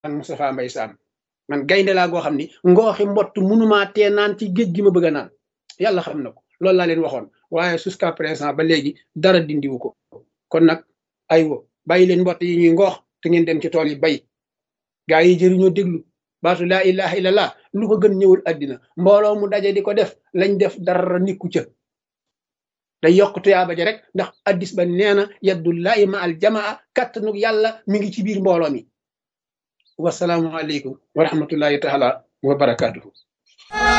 man Moustapha Mbaye Sam man gaynde laa goo xam ni ngooxi mbott munumaa tee naan ci géej gi ma bëgg a naan yàlla xam na ko loolu laa leen waxoon waaye jusqu'à présent ba léegi dara dindiwu ko kon nag aywa bàyyi leen mbott yi ñuy ngoox te ngeen dem ci tool yi bay gaa yi jëriñoo déglu baatu laa ilaha illallah lu ko gën ñëwul àddina mbooloo mu daje di ko def lañ def dara nikku ca day yokk tuyaaba ja rek ndax addis ba nee na yaddullahi ma al jamaa kàttanug yàlla mi ngi ci biir mbooloo mi wasalaamu aleykum wa rahmatullahi taala wa barakaatuhu